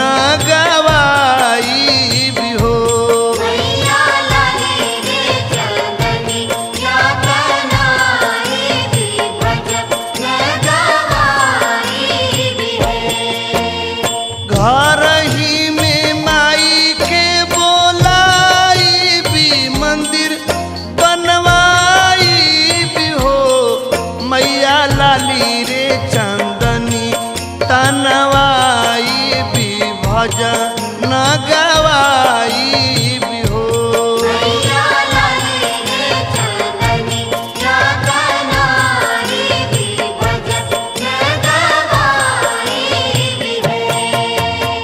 न गवाई भी हो मैया लाली रे चंदनी या कनाई भी भजन गवाई भी है घर ही में माई के बोलाई भी मंदिर बनवाई भी हो मैया लाली रे चंदनी तनवाई भी भजन गवाई भी हो मैया लाली रे चंदनी या कनाई भी भजन गवाई भी है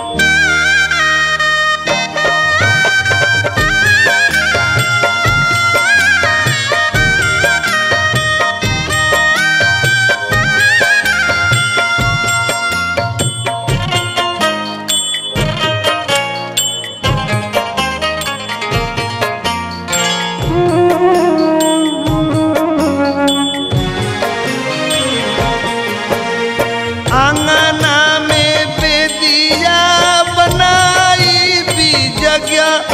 आंगना में बेदिया बनाई भी जगह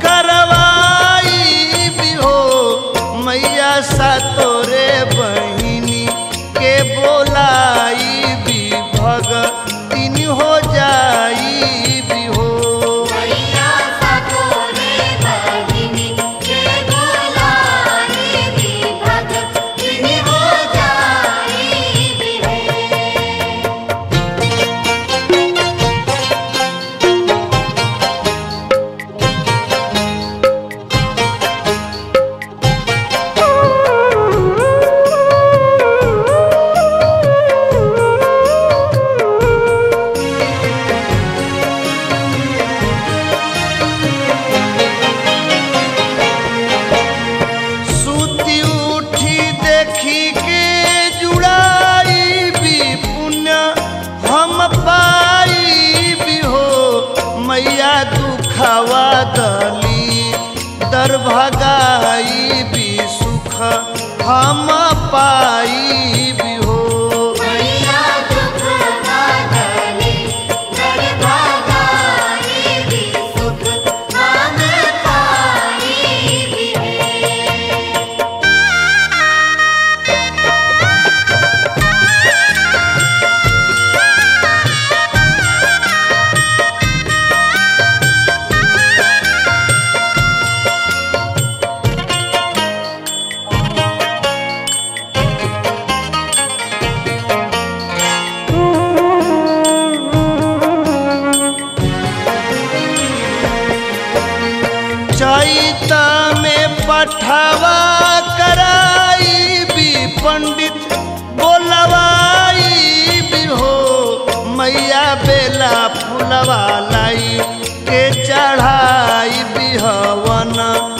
करवाई भी हो मैया सा तोरे बहिनी के बोलाई भी भगतिन हो जाई भी हो मैया सतोरे बहिनी के बोलाई भी भगतिन हो जाई भी है सूती उठी देखी के जुड़ाई भी पुण्य हम पाई भी हो मैया दुखवा दली दर भगाई भी सुख हम पाई भी हो मैया दुख बदली दर भगाई भी सुख हम पाई भी है चैत में पठवा कराई भी पंडित बोलवाई भी हो मैया बेला फुलवा लाई के चढ़ाई भी हवन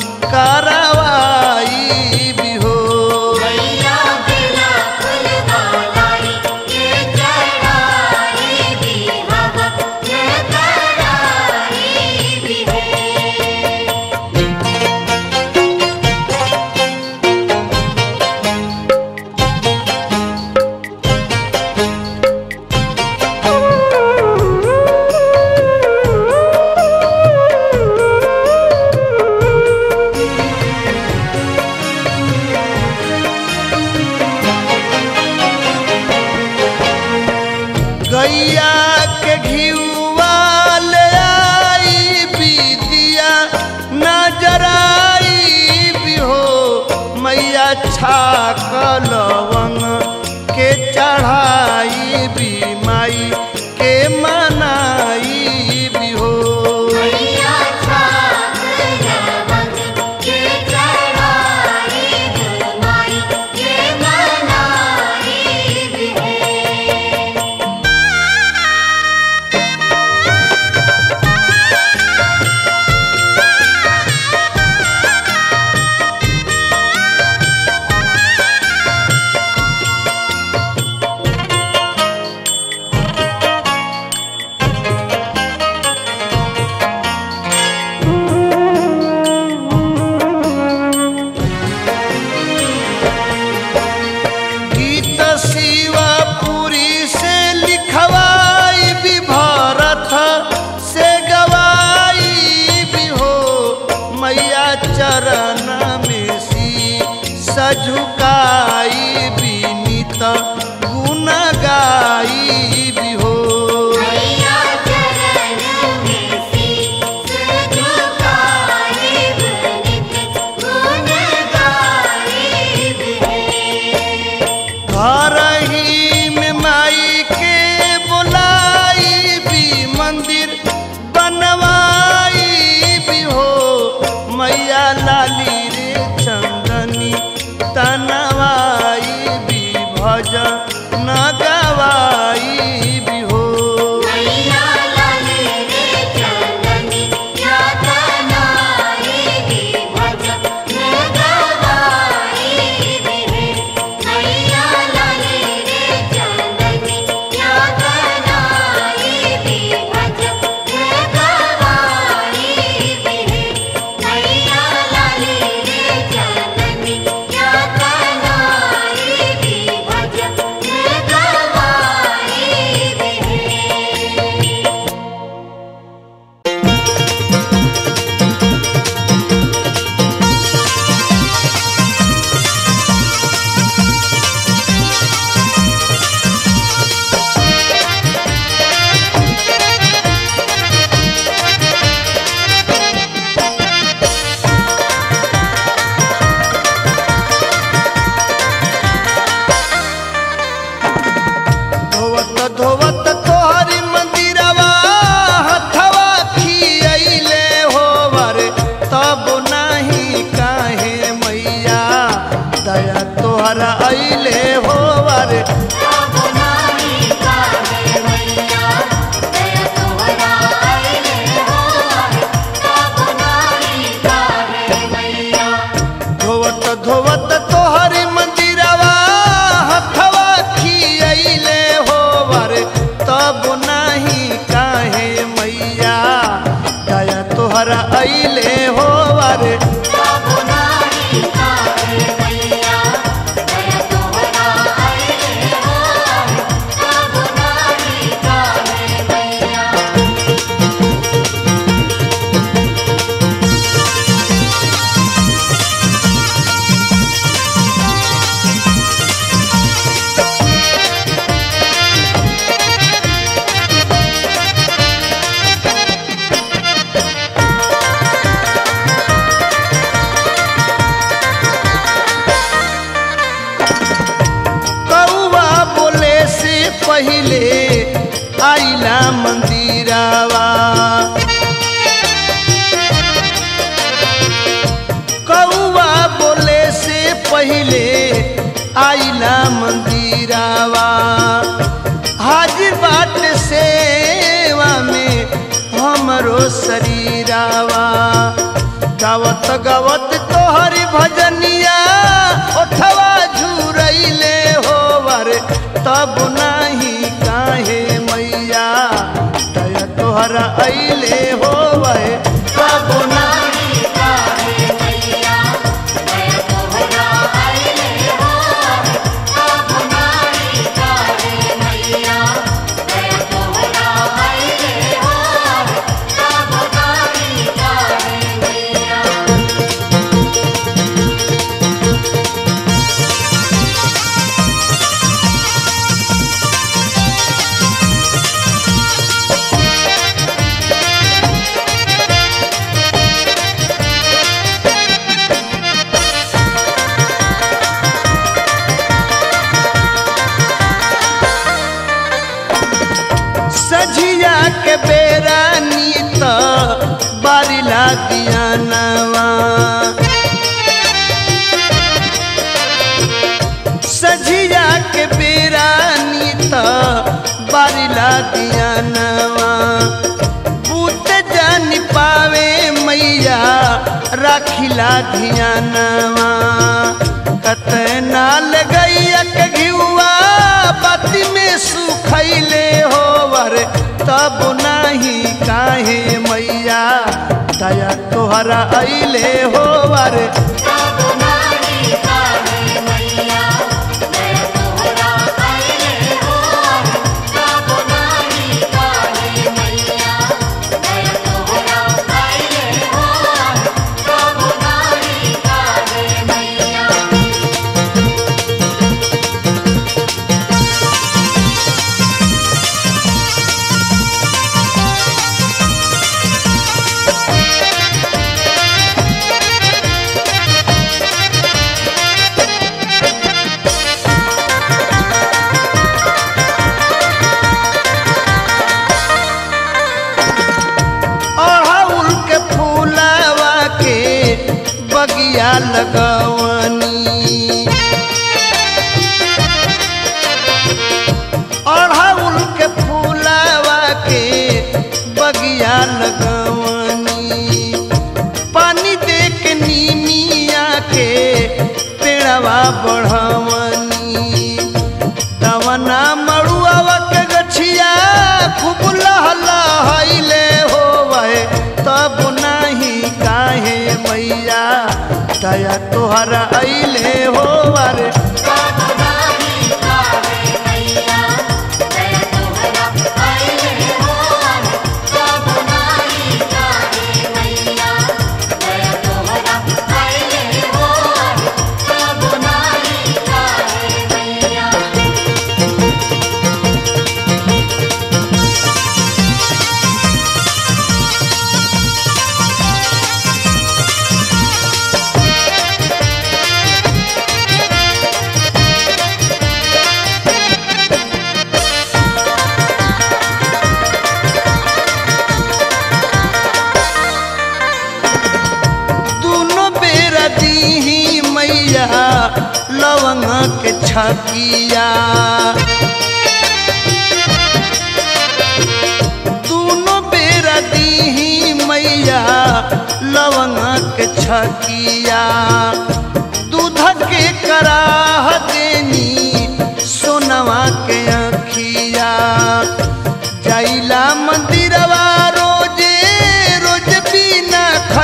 करवाई भी हो मैया बिना फूल वालाई के चढ़ाई भी हवा में कराई भी है गैया के घिउवा ले आई भी दिया नजराई भी हो मैया छाक लवंग के चढ़ाई भी माई के मनाई भी हो मैया छाप लवंग के चढ़ाई माई के मनाई भी है हाँ अइले हो अरे तब नाही काहे मैया दया तोहरा आइले हो तब नाही काहे मैया कौआ बोले से पहिले आइला मंदिरावा कौआ बोले से पहिले आइला मंदिरावा हाजिर बाट सेवा में हमरो शरीरावा गावत गावत तोहरी भजनिया ओठवा झुरैले होवर तब नाही काहे मैया दया तोहरा अइले होवे तब नाही नाही काहे मैया दया तोहरा आइले हो तब नाही काहे मैया दया तोहरा आइले हो तब नाही काहे मैया सझिया के बेरा नीत बारिला दिया नवा सझिया के बेरा नीत बारिला दिया नवा पूत जान पावे मैया राखिला धियानवा कतना लगैया के घिउआ बाती में सुखैले होवर तब नाही काहे मैया दया तोहरा अइले होवर तब नाही काहे मैया दया तोहरा आइले हो तब नाही काहे मैया दया तोहरा आइले हो तब नाही काहे मैया अड़हुल के फूलवा के बगिया लगवनी अड़हुल के फूलवा के बगिया लगवनी पानी दे के नीमिया के पेड़वा बढ़वनी तवना मड़ुआवा के गछिया खूब लहलहैले होवे तब नाही काहे मैया दया तोहरा अइले होवर तब नाही काहे मैया दया तोहरा आइले हो तब नाही काहे मैया दया तोहरा आइले हो तब नाही काहे मैया दुनो बेरा दीही मैया लवंग के छकिया दुनो बेरा दीही मैया लवंग के छकिया दूध के कराह देनी सोनवा के अखिया जाइला मंदिरवा रोजे रोज बिना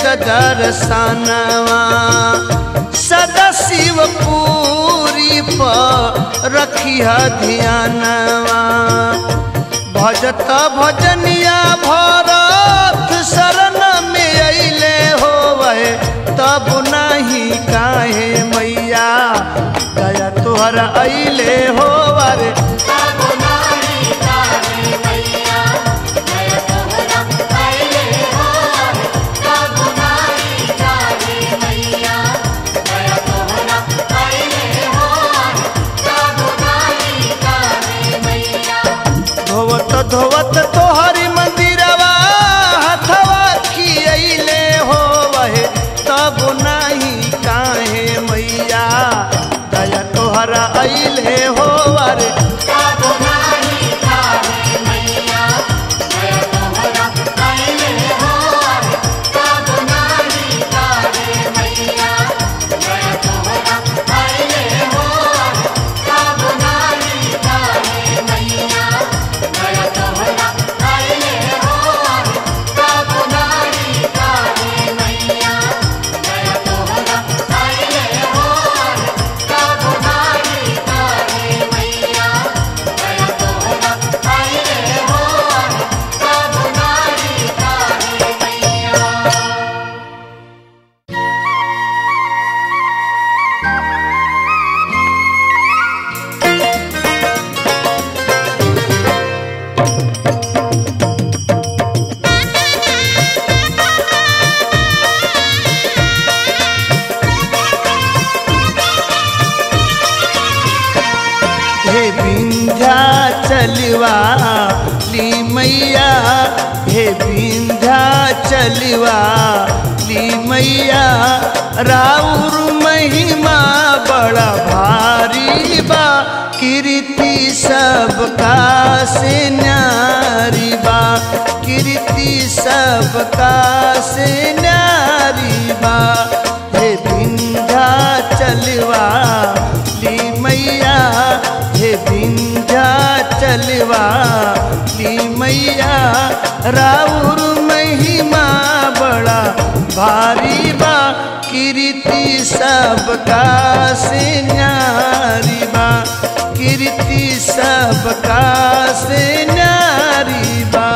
दर्शनवा सदा शिव पूरी पर रखिया ध्यानवा भजत भजनिया भरत शरण में अइले होवे तब नहीं काहे मैया दया तोहर अइले होवर तब नाही काहे मैया दया तोहरा अइले होर तब नाही काहे मैया दया तोहरा अइले होर तब नाही काहे मैया धोवत धोवत तोहरी मंदिरवा हथवा खियले होवे तब नहीं काहे मैया दया तोहरा अइले होवर तब नाही काहे मैया दया तोहरा अइले होर तब नाही काहे मैया दया तोहरा अइले होर तब नाही काहे मैया दया तोहरा अइले होर तब नाही काहे मैया दया तोहरा अइले होर तब नाही काहे मैया दया तोहरा अइले होर तब नाही काहे मैया हे विंध्या चलवा ली मैया हे विंध्या चलवा ली मैया राउर महिमा बड़ा भारी बा कीर्ति सबका से न्यारी बा कीर्ति सबका से न्यारी बा हे विंध्या चलवा ली मैया हे विंध्या चलवा ली मैया राउर महिमा बड़ा भारी बा कीर्ति सबका से न्यारी बा कीर्ति सबका से न्यारी बा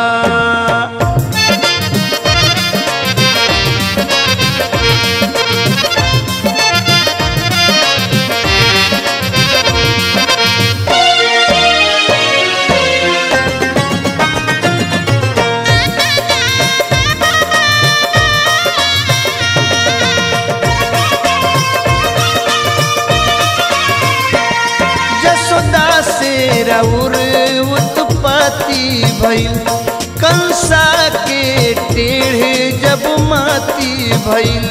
जसोदा से रउर उत्पत्ति भइल कंसा के टेढ़े जब माती भइल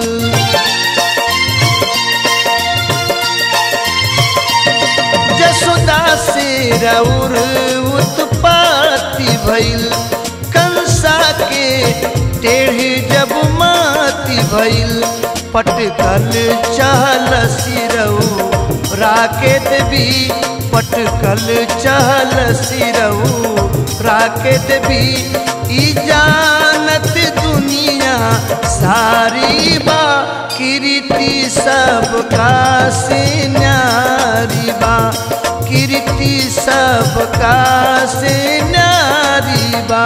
जसोदा से रउर उत्पत्ति भइल कंसा के टेढ़े जब माती भइल पटकल चहल सिरऊ राकेत भी पटकल चहल सिरऊ राकेत भी ई जानत दुनिया सारी बा कीर्ति सबका से न्यारी बा कीर्ति सबका से न्यारी बा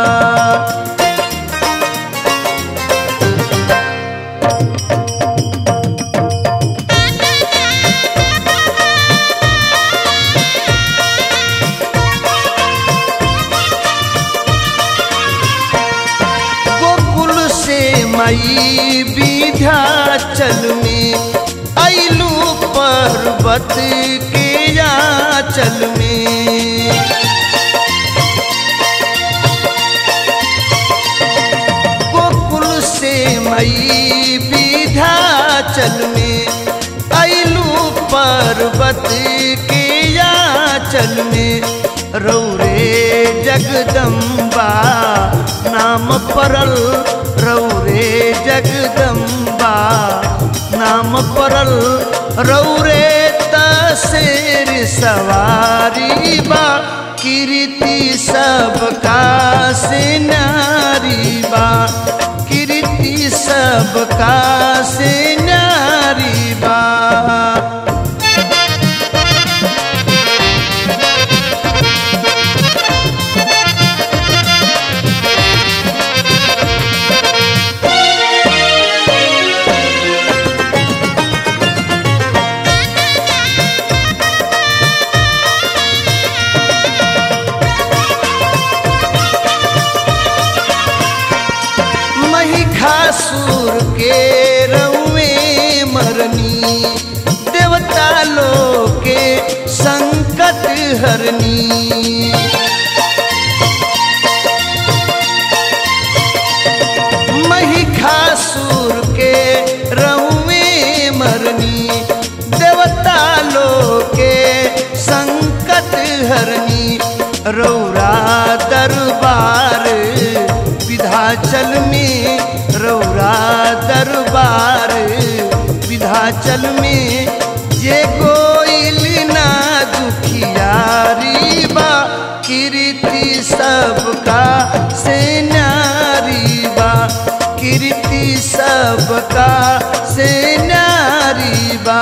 गोकुल से मई विध्याचल में अइलू पर्वत के याचल में गोकुल से मई विध्याचल में अइलू पर्वत के याचल में रौरे जगदम्बा नाम परल रौरे जगदम्बा नाम परल रौरे तसेर सवारी बा कीर्ति सबका से नारी बा कीर्ति सबका से न्यारी बा महिषासुर के रउए मरनी देवता लोग के संकट हरनी महिषासुर के रउए मरनी देवता लोग के संकट हरनी रौरा दरबार विधाचल में रौरा दरबार विधाचल में जे कोइल ना दुखियारी बा कीर्ति सबका से नारी बा कीर्ति सबका से नारी बा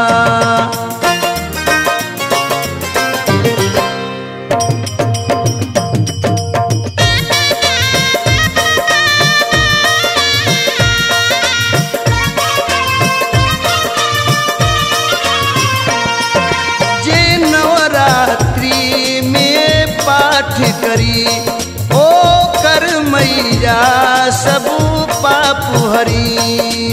जे नवरात्रि में पाठ करी ओ कर मैया सब पाप हरी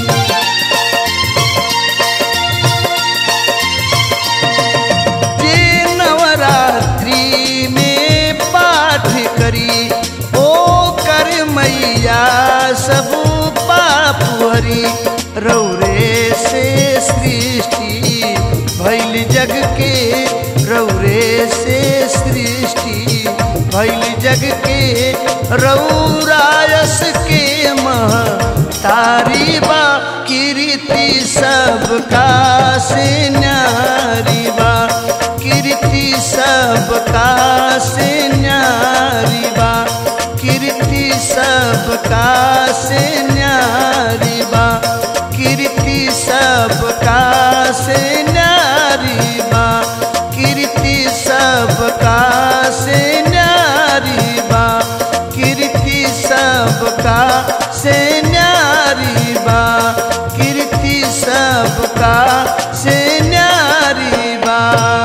जे नवरात्रि में पाठ करी ओ कर मैया सब पाप हरी रौरे से सृष्टि भैल जग के रौरे से सृष्टि भैल जग के रौरायस के मह तारी बा कीर्ति सबका से न्यारी बा कीर्ति सबका से न्यारी बा कीर्ति सबका से न्यारी बा कीर्ति सबका से न्यारी बा कीर्ति सबका से न्यारी बा कीर्ति सबका से न्यारी बा कीर्ति सबका से न्यारी बा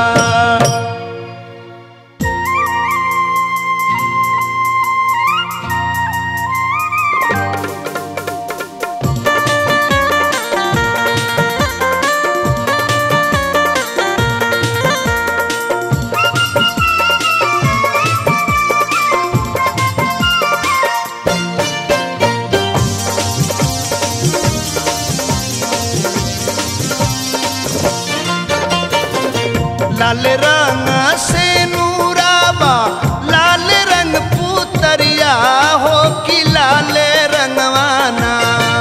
लाल रंग से नूराबा लाल रंग पुतरिया हो कि लाल रंगवाना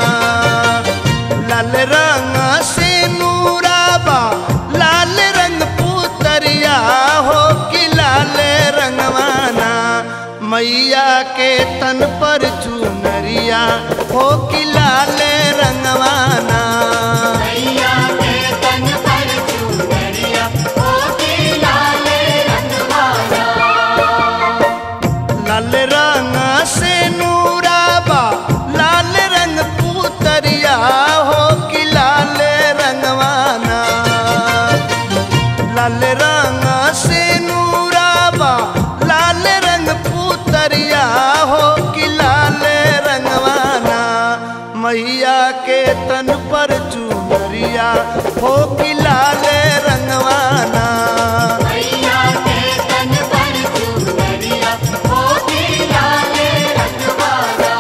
लाल रंग से नूराबा लाल रंग पुतरिया हो कि लाल रंगवाना मैया के तन पर चुनरिया हो कि लाल रंगवाना मैया के तन पर चुनरिया ओ की लाल रंगवाला लाल रंग से नूराबा लाल रंग पुतरिया हो कि लाल रंगवाना लाल रंग से नूराबा लाल रंग पुतरिया हो कि लाल रंगवाना मैया के तन पर चुनरिया हो कि लाल रंगवाना मैया के तन पर चुनरिया ओ की लाल रंगवाला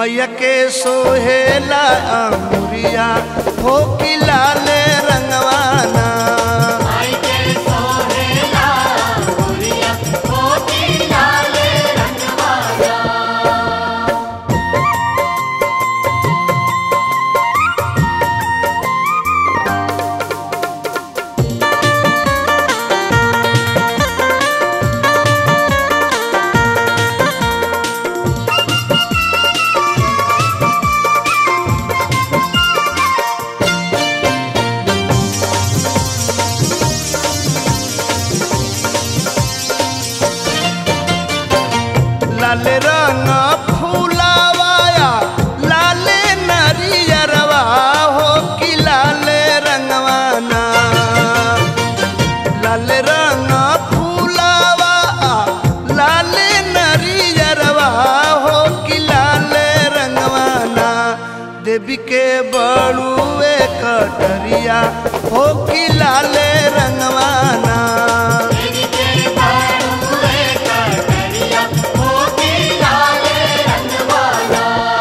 मैया के सोहेला अंगुरिया हो कि लाल रंगवाना आई के सोहेला गुरिया मोती लाल रंगवाला लाल रंग फूलावाया लाल नरियरवा हो कि लाल रंगवाना लाल रंग फूलावा लाल नरियरवा हो कि लाल रंगवाना देवी के बड़ुए कटरिया हो कि लाल रंगवाना तेरी के बाड़ुए कटरिया मोती लाल रंगवाला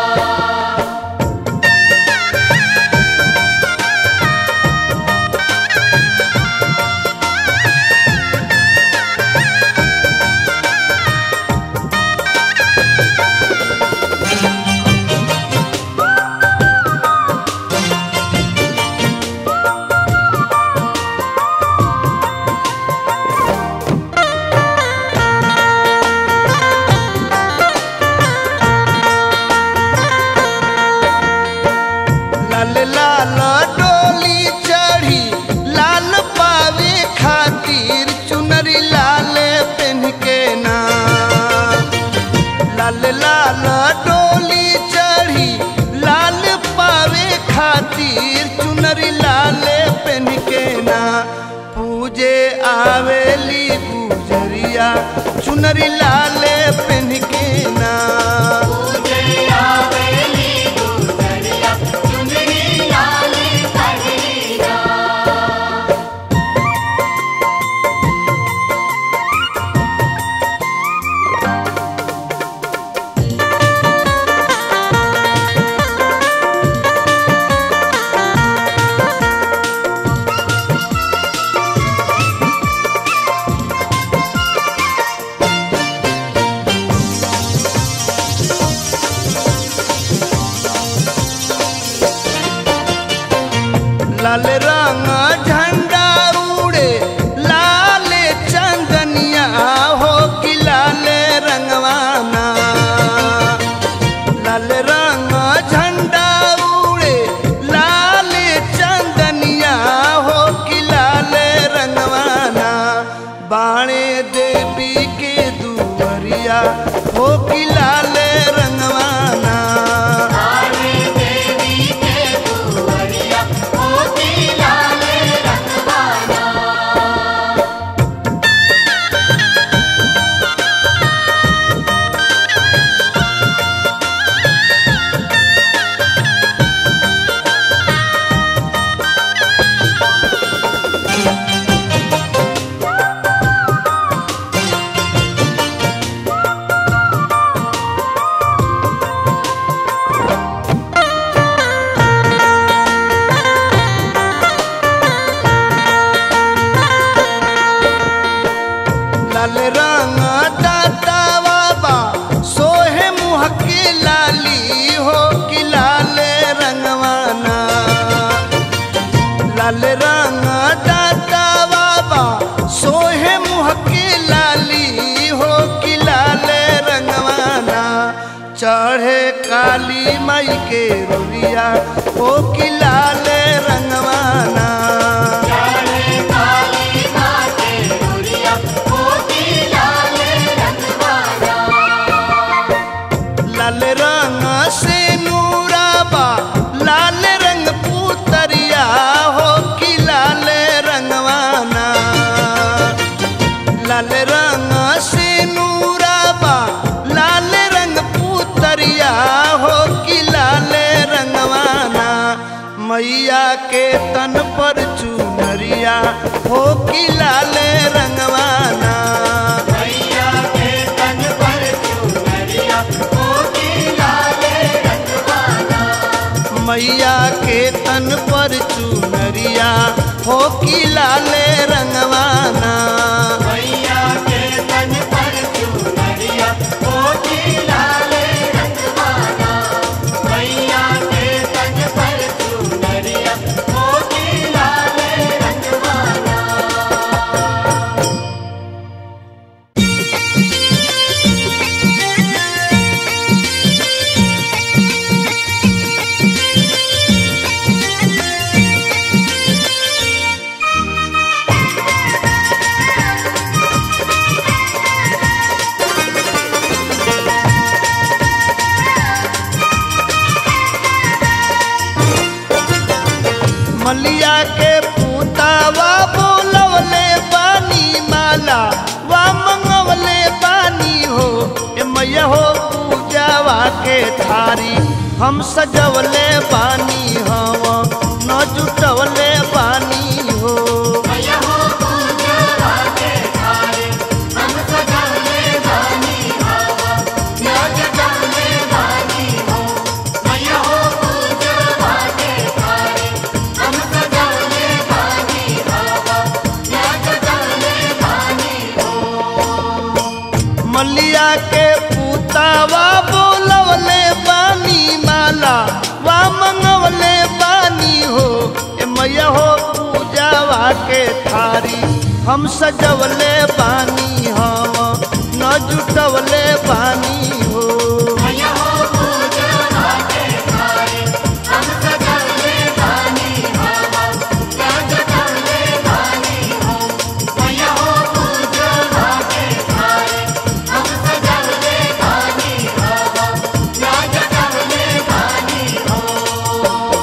लाल लाल डोली चढ़ी लाल पावे खातिर चुनरी लाल पेन के ना लाल लाल डोली चढ़ी लाल पावे खातिर चुनरी लाल पेन के ना पूजे आवेली गुजरिया चुनरी लाल पेन के ना पूजे आवेली गुजरिया चुनरी लाल कटरिया लाल रंग झंडा उड़े लाल चंदनिया हो कि लाल रंगवाना लाल रंग झंडा उड़े लाल चंदनिया हो कि लाल रंगवाना बाणे देवी के दुवरिया हो कि लाल रंगवाना आवे देवी के दुवरिया मोती लाल रंगवाला लाल रंग दाता बाबा सोहे मुँह के लाली हो कि लाल रंगवाना लाल रंग दाता बाबा सोहे मुँह के लाली हो कि लाल रंगवाना चढ़े काली माई के रुरिया हो कि लाल रंगवाना जाने काली माँ के दुरिया मोती लाल रंगवाला लाल रंग से नूराबा लाल रंग पुतरिया हो कि लाल रंगवाना लाल रंग से नूराबा लाल रंग पुतरिया हो कि लाल रंगवाना मैया के तन पर चुनरिया हो कि लाल रंगवाना मैया के तन पर चुनरिया मोती लाल रंगवाला मैया के तन पर चुनरिया हो की लाले रंगवाना मैया के तन पर चुनरिया होती लाले रंगवाना मैया के तन पर चुनरिया होती लाले रंगवाना मलिया के पूतावा बोलवले बानी माला वा मंगवले बानी हो ए मैया हो पूजावा के थारी हम सजवले बानी हम न जुटवले बानी हो मैया हो पूजा के थारे हम सजावले बानी हवा या जगावले बानी हो मैया हो पूजा के थारे हम सजावले बानी हवा या जगावले बानी हो मलिया के पूतावा बोलवले बानी माला वा मंगवले बानी हो ए मैया हो पूजावा के थारी हम सजवले बानी हम न जुटवले बानी हो मैया हो पूजा के थारे हम सजावले बानी हवा या जगावले बानी हो मैया हो पूजा के थारे हम सजावले बानी हवा या जगावले बानी हो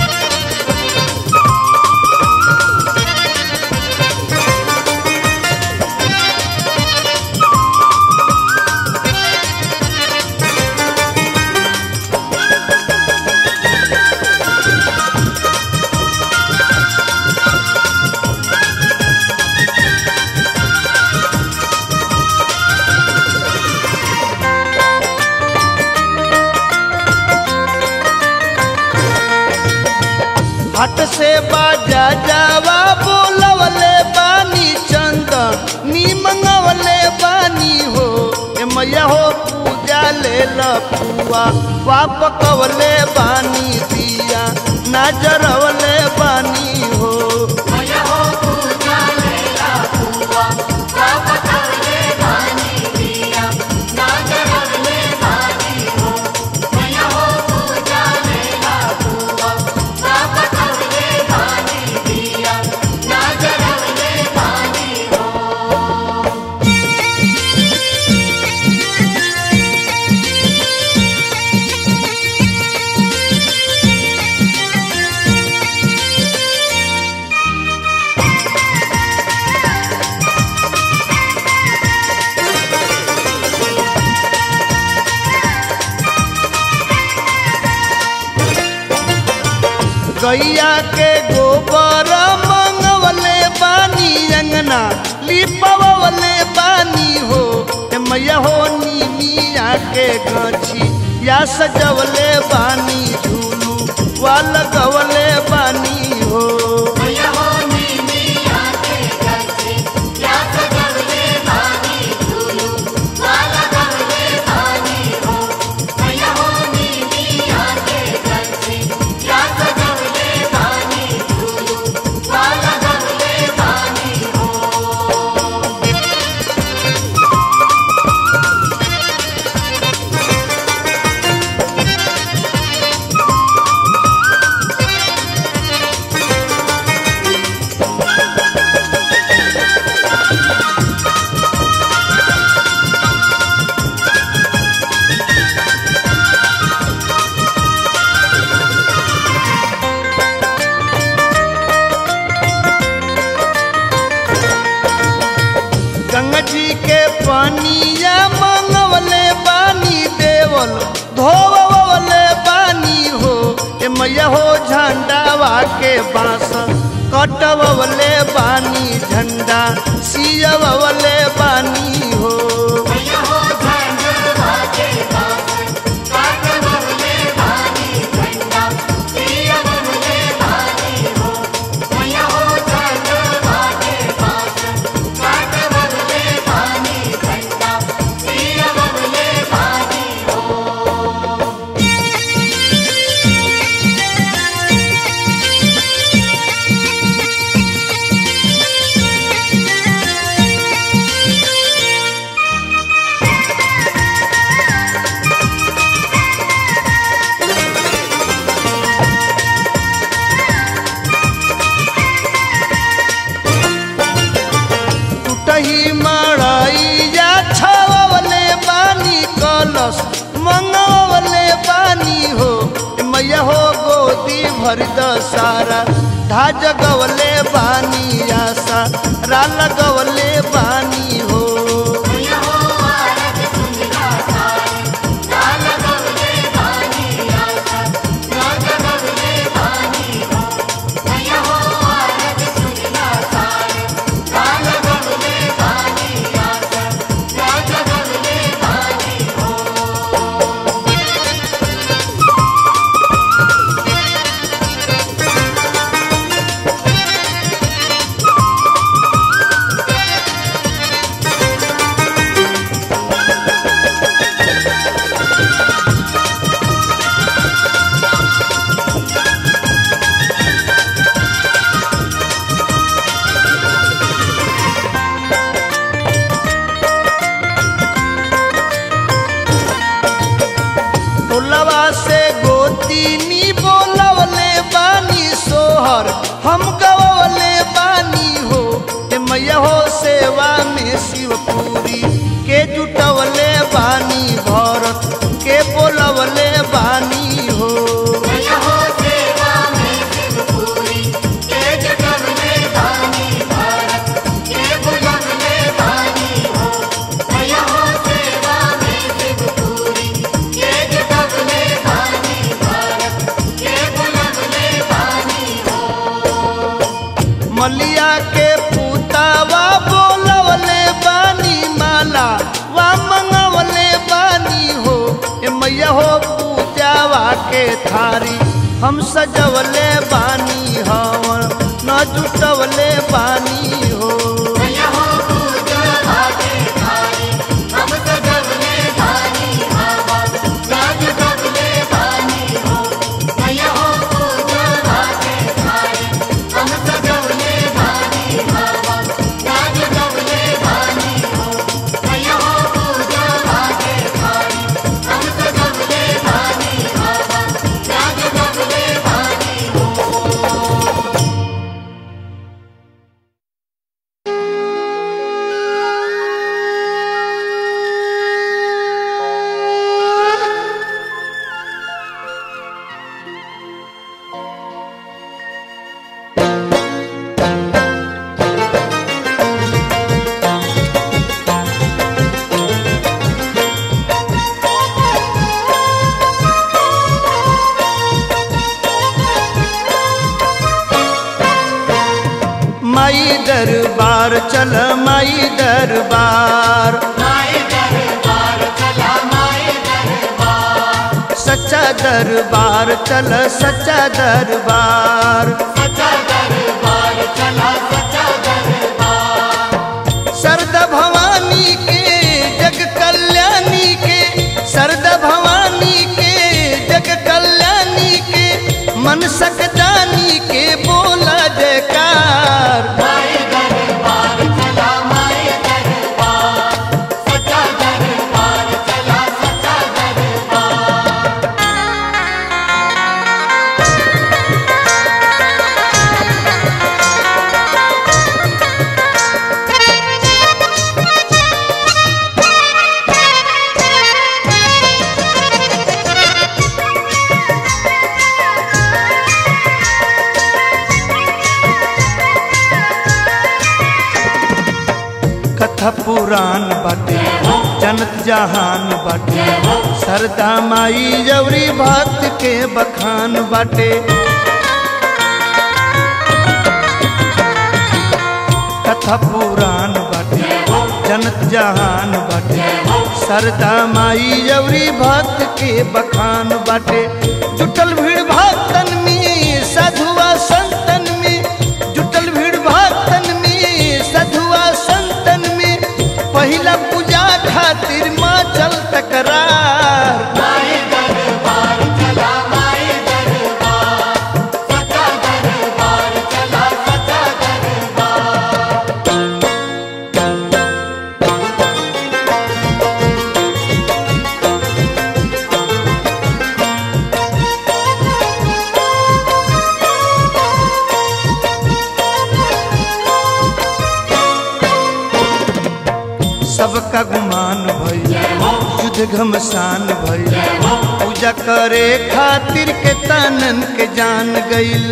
हट से बाजा जावा बोलवले बानी चंद नी मंगवले बानी हो ए मैया हो पूजा ले लपुआ वाप कवले बानी दिया नजरवले बानी हो मैया हो पूजा लेला हुआ बाप करले बानी दिया ना करले बानी हो मैया हो पूजा लेला हुआ बाप करले बानी दिया ना करले बानी हो गैया के गोबर मंगवले बानी अंगना लिपवले बानी हो ए मैया हो नीमिया के गछी या सजवले बानी झूलू वा लगवले बानी हो मैया हो नीमिया के गछी या सजवले बानी झूलू वाला गवले बानी हो मैया हो नीमिया के गछी या सजवले बानी झूलू वाला गवले बानी हो गंगा जी के पानिया मंगवले बानी देवल धोवले बानी हो ए मैया हो झंडावा के बांस कटवले बानी झंडा सियवले बानी हो मैया हो झंडा के बास काट बबले बानी झंडा भर द सारा धा जगवले बानी आशा रा लगवले बानी हो मैया हो आरत सुनला सारे लाल गवले बानी आशा लाल गवले बानी हो मैया हो आरत सुनला सारे लाल गवले बानी आशा लाल गवले बानी हो टोलवा से गोतीनी बोलवले बानी सोहर हम गवले बानी हो ए मैया हो सेवा में शिवपुरी के जुटवले बानी भरत के बोलवले बानी हो मैया हो सेवा में शिवपुरी के जगवले बानी भारत के बुलवले बानी हो मैया हो सेवा में शिवपुरी के जगवले बानी भारत के बुलवले बानी हो मलिया के पुतावा बोलवले बानी माला वा मंगवले बानी हो ए मैया हो पूजावा के थारी हम सजवले बानी हवन न जुटवले बानी हो मैया हो पूजा भागे थारी हम सजवले बानी हवा राज गवले बानी हो मैया हो पूजा भागे थारी हम सजवले बानी हवा राज गवले बानी हो मैया हो पूजा भागे थारी हम सजवले बानी हवा राज गवले बानी हो माई दरबार चल माई दरबार माए दरबार चला माए दरबार सच्चा दरबार चल सच्चा दरबार सच्चा दरबार चला सच्चा दरबार सरदा भवानी के जग कल्याणी के सरदा भवानी के जग कल्याणी के मन सकदानी के बोला जयकार माए दरबार चला माए दरबार सच्चा दरबार चला सच्चा दरबार कथा पुराण बाटे जनत जहान बाटे सरदा माई जवरी भक्त के बखान बाटे कथा पुराण बाटे जनत जहान बाटे सरदा माई जवरी भक्त के बखान बाटे जुटल भीड़ भक्तन में साधुआ संतन में जुटल भीड़ भक्तन में साधुआ संतन में पहिला पूजा खातिर माँ चल तकरार माए दरबार चला माए दरबार सच्चा दरबार चला सच्चा दरबार सबका गुमान भइल युद्ध युद्ध घमसान भइल पूजा करे खातिर के तनन के जान गइल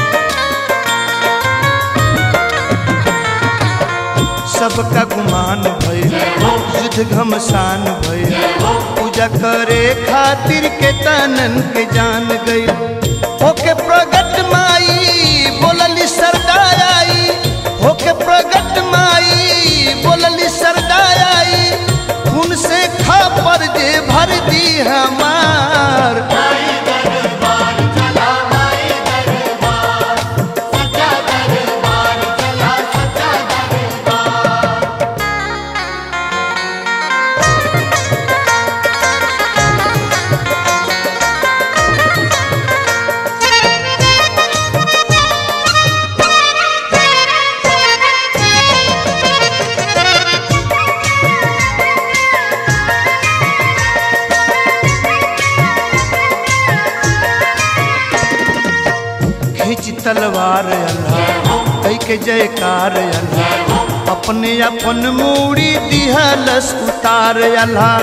सबका गुमान भइल युद्ध घमसान भइल पूजा करे खातिर के तनन के जान गइल होके प्रगट माई बोलली सरदाई होके प्रगट माई बोलली सरदाई खून से खापर जे भर दी हमार माई दरबार चला माई दरबार सच्चा दरबार चला सच्चा दरबार खींच तलवार अल्लाह कई के जयकार अल्लाह अपने अपन मूड़ी दिहलस उतार अल्लाह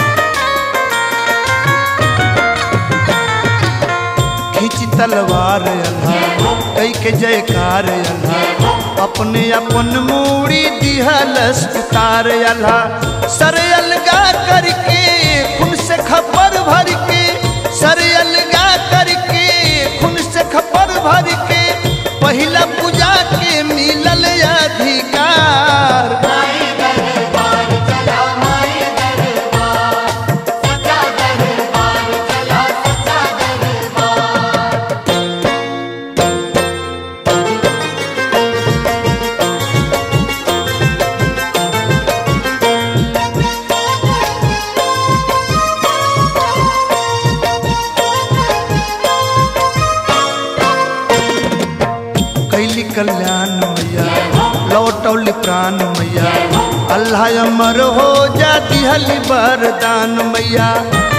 खींच तलवार अल्लाह कई के जयकार अल्लाह अपने अपन मूड़ी दिहलस उतार अल्लाह सर अलगा करके खून से खपर भर के सर अलगा करके खून से खपर भर के पहिला पूजा के मिलल अधिकार माई दरबार चला माई दरबार सच्चा दरबार चला सच्चा दरबार कैली कल्याण मैया लौटौली प्राण मैया अल्लाह अमर हो जा दिहली वरदान मैया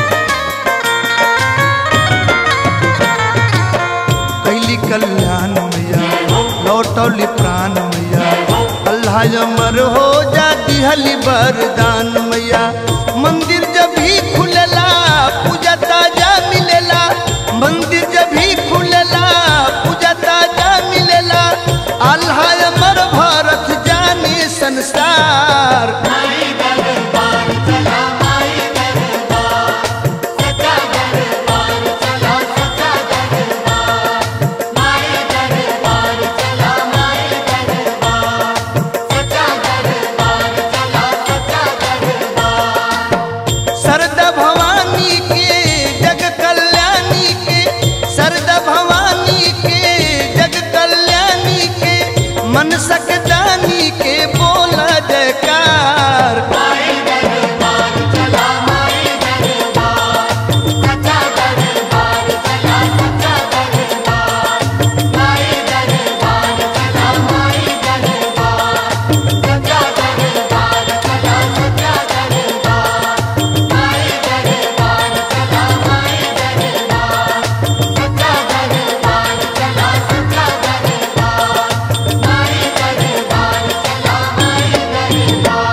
कैली कल्याण मैया लौटौली प्राण मैया अल्लाह अमर हो जा दिहली वरदान मैया मंदिर जब भी खुलला पूजा ताजा मिलेला मंदिर जब भी खुलला पूजा ताजा मिलेला अल्लाह अमर भारत जाने संसार माई दरबार चला माई दरबार सच्चा दरबार चला सच्चा दरबार माई दरबार चला माई दरबार सच्चा दरबार चला सच्चा दरबार सरदा भवानी के जग कल्याणी के सरदा भवानी के जग कल्याणी के मन सकदानी के बोला जयकार माई दरबार चला माई दरबार सच्चा दरबार चला सच्चा दरबार माई दरबार चला माई दरबार सच्चा दरबार चला सच्चा दरबार माई दरबार चला माई दरबार सच्चा दरबार चला सच्चा दरबार माई दरबार चला माई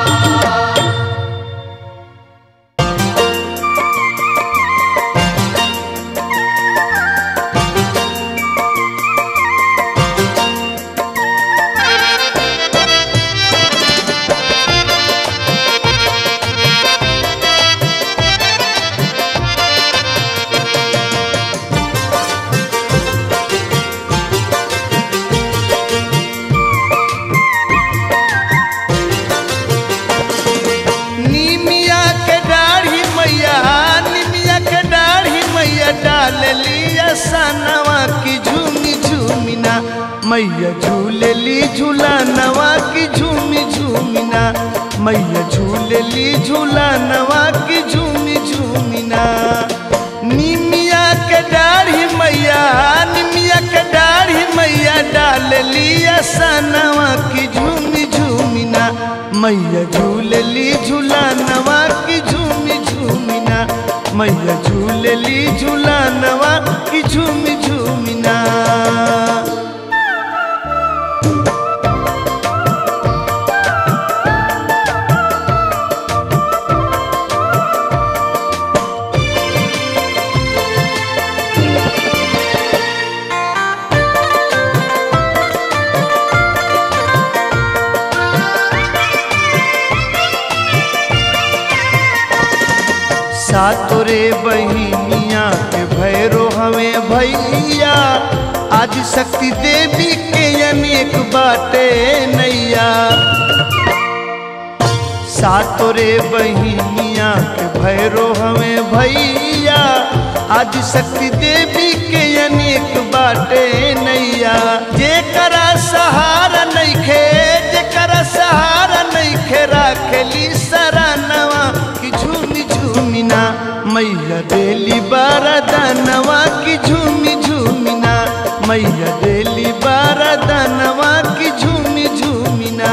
दरबार निमिया के दाढ़ी मैया निमिया के दाढ़ी मैया डाल लिया सनवा की झूमी झूमिना मैया झूलेली झूला नवा की झूमी झूमिना मैया झूलेली झूला नवा की झूमी झूमिना निमिया के दाढ़ी मैया निमिया के दाढ़ी मैया डाल लिया सनवा की झूमी झूमिना मैया झूलली झूला नवा की झूमी झूमिना मैया झूलली झूला नवा की झूमी झूमिना सातोरे बहिनिया के भैरो हमें भैया आज शक्ति देवी के अनेक बाटे नैया सातोरे बहिनिया के भैरो हमें भैया आज शक्ति देवी के अनेक बाटे नैया जेकरा सहारा नइखे जेकरा सहारा नइखे राखेली सरानवा की झूमी झूमिना मैया देली बारदानवा की झूमी झूमिना मैया देली बारदानवा की झूमी झूमिना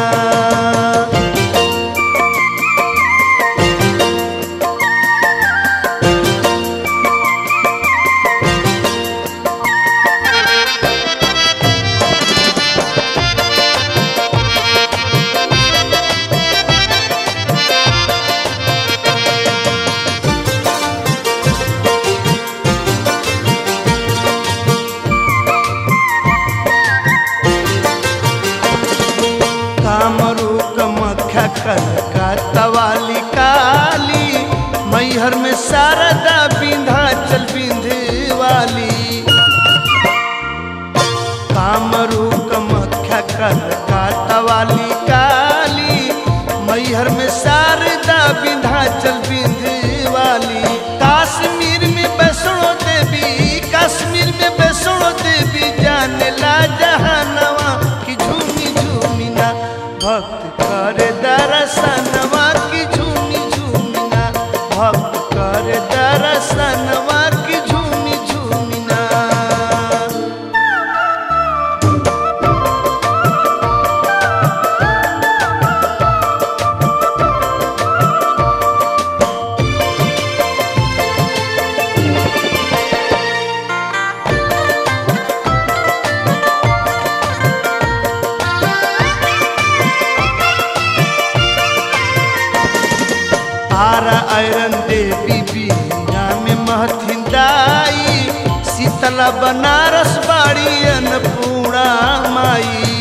कामरू कमख्या कनका तवाली काली मैहर में शारदा विंध्याचल विंध्यवाली कामरू कमख्या कनका तवाली काली मैहर में शारदा विंध्याचल विंध्यवाली काश्मीर में वैष्णो देवी कश्मीर में वैष्णो देवी जाने ला जहानवा की झूमी झूमिना भक्त करे दर्शनवा की झूमी झूमिना भक्त करे दर्शनवा की झूमी झूमिना आरा आयरन देवी बिया में महथिन दाई शीतला बनारस बाड़ी अन्नपूर्णा माई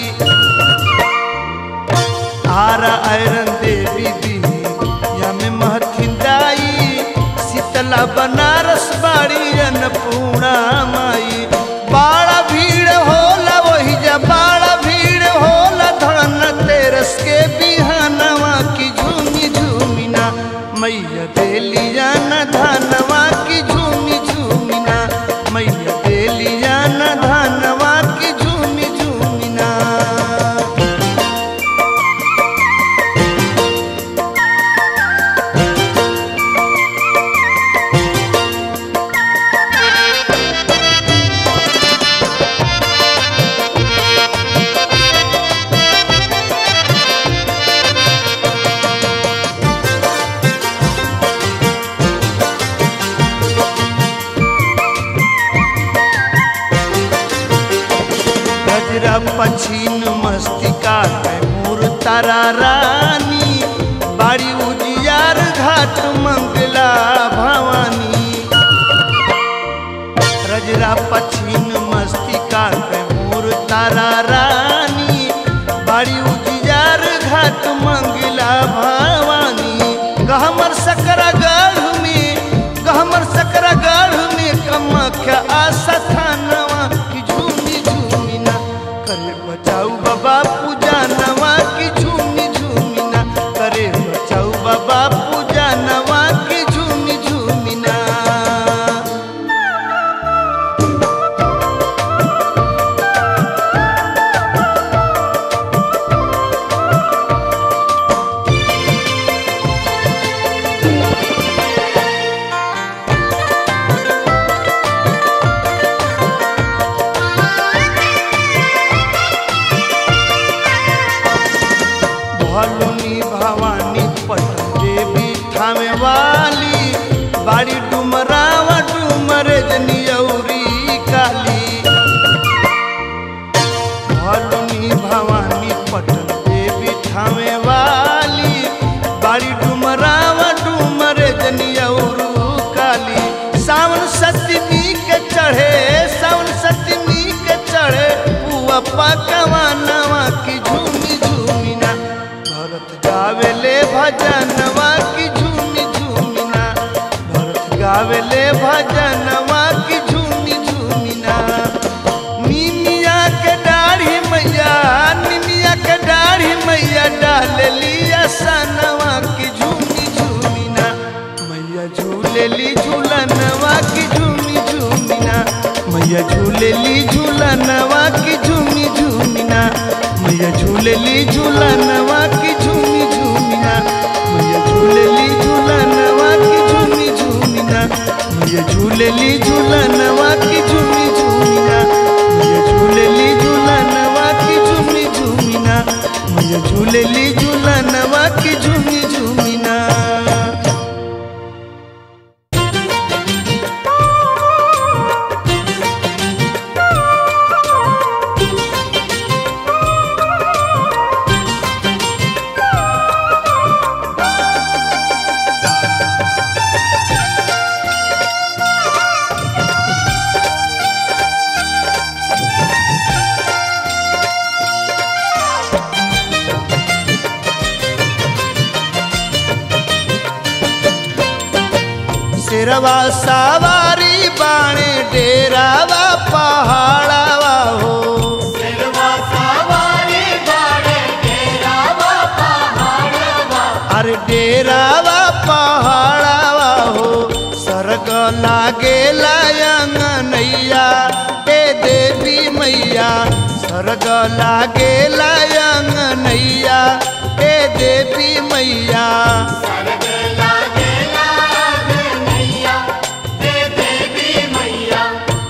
आरा आयरन देवी बिया में महथिन दाई शीतला बनारस बाड़ी अन्नपूर्णा माई बाड़ा भीड़ होला वही जा बाड़ा भीड़ होला धन तेरस के बिहानवा की झूमी झूमिना मैया देलिया न धनवा की झूमी झूमिना मैया देलिया न धनवा की झूमी झूमिना गजरा पछीन मस्तिका में मूर तारा रानी बाड़ी उजियार घाट मंगला भवानी रजरा पछीन मस्तिका में मूर तारा रानी बाड़ी उजियार घाट मंगला भवानी गहमर सकरा गढ़ में गहमर सकरा गढ़ में कमख्या आशा थानवा की झूमी झूमिना करे बचाऊ बाबा पूजा नवा की झूमी झूमिना करे बचाऊ बाबा पूजा नवा की झूमी झूमिना भलुनी भवानी पटन देवी थामे वाली बाड़ी डुमरावा डुमरे जनियौरी काली भलुनी भवानी पटन देवी थामे वाली बाड़ी डुमरावा डुमरे जनियौरू काली सावन सतमी के चढ़े सावन सतमी के चढ़े पुआ पकवा नवा की झूमी झूमिना भरत गावेले भजनवा की झूमी झूमिना भरत मैया डाल लिया सनवा की झूमी झूमिना मैया झूलेली झूलनवा की झूमी झूमिना मैया झूलेली झूलनवा की झूमी झूमिना मैया झूलेली झूलनवा की झूमी झूमिना मैया झूलेली झूलनवा की झूमी झूमिना मैया झूलेली झूलनवा की झूमी झूमिना मैया झूलेली झूलनवा की झूमी झूमिना मैया झूलेली झूलनवा की झूमी झूमिना सिरवा सवारी बाणे डेरावा पहाड़ावा हो सिरवा सवारी बाड़े डेरावा पहाड़वा अरे डेरावा पहाड़ावा हो सरग लागे नैया ए देवी मैया सरग लागे नैया ए देवी मैया सरग लागे लाग नैया हे देवी मैया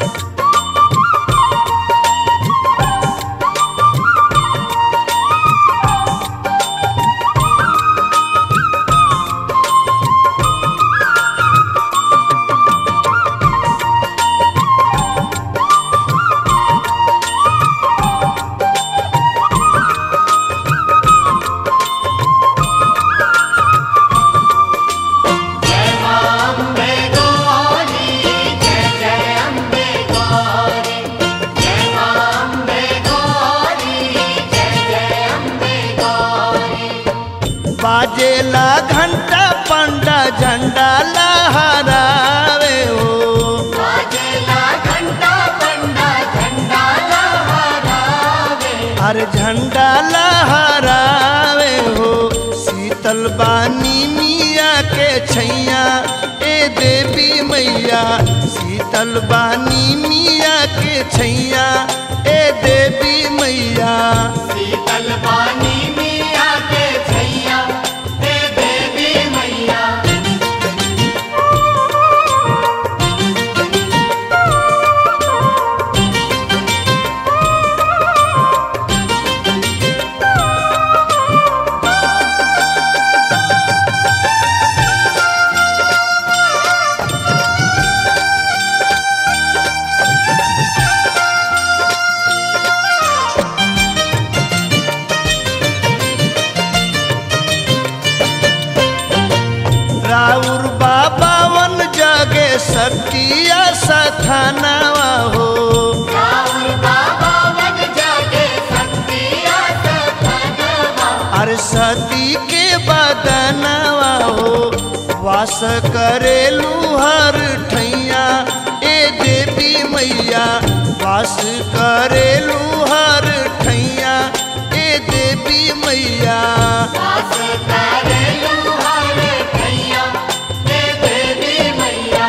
जय मां अम्बे गौरी जय जय अम्बे गौरी जय मां अम्बे गौरी जय जय अम्बे गौरी बाजेला घंटा पंडा झंडा लहरावे हो बाजेला घंटा पंडा झंडा लहरावे अरे झंडा लहरावे हो शीतल बानी मिया के छैया ए देवी मैया शीतल बानी मिया के छैया ए देवी मैया शीतल पानी मिया के छैया हे देवी मैया राउर बाबा वन जगे सतिया सथानावा हो राहुल बाबा वन जागे सतिया सतनवा अरे सती के बदनवा हो वास करेलू हर ठैया ए देवी मैया वास करेलू हर ठैया ए देवी मैया वास करे लुहार भैया हे देवी मैया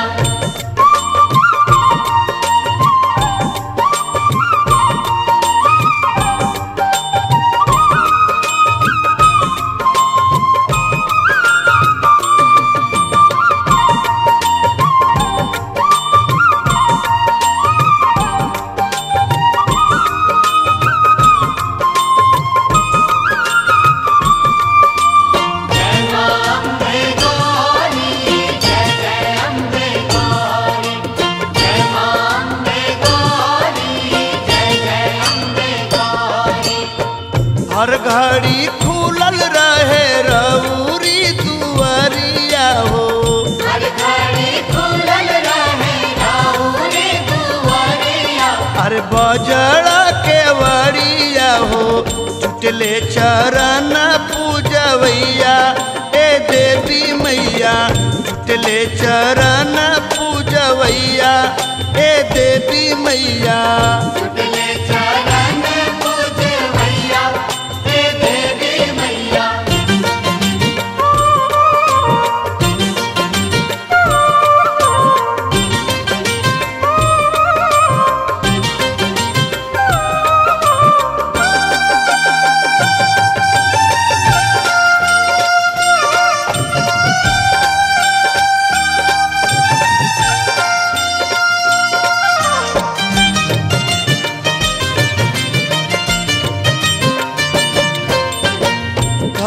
जय मां अम्बे गौरी जय जय अम्बे गौरी जय मां अम्बे गौरी जय जय अम्बे गौरी हर घड़ी खुलल रहे रउरी दुआरिया हो हर घड़ी खुलल रहे राहुरी दुआरिया अरे बजड़ा के वरिया हो टूटले चरण पूजवैया ए देवी मैया टूटले चरण पूजवैया ए देवी मैया टुटले चरण पूज भैया हे देवी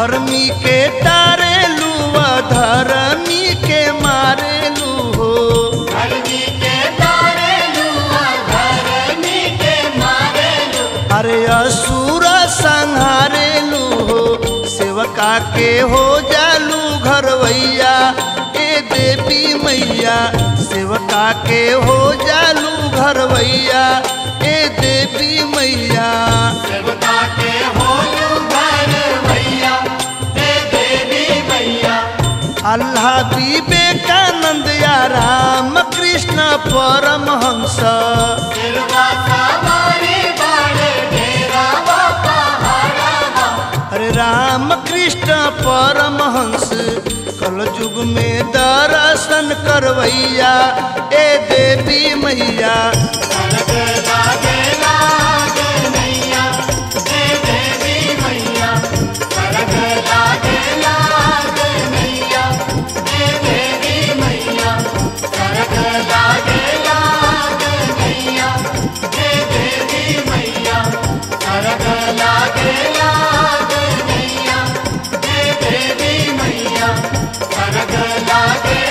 धर्मी के तारेलू धर्मी के मारेलू हो धरनी के तारे लुआ धरनी के मारे लू अरे असुर संहारेलू हो सेवका के हो जालू घरवैया ए देवी मैया सेवका के हो जालू घरवैया ए देवी मैया देवता के होलू घर भैया हे देवी मैया अल्लाह विवेकानंद या राम कृष्ण परमहंस तिरवा सवारी बाड़े डेरा वा पहाड़ा अरे राम कृष्ण परमहंस कल युग में दर्शन करवैया ए देवी मैया कनक लागे लागे नैया हे देवी मैया कनक लागे लागे नैया हे देवी मैया कनक लागे लागे नैया हे देवी मैया कनक लागे लागे नैया हे देवी मैया कनक लागे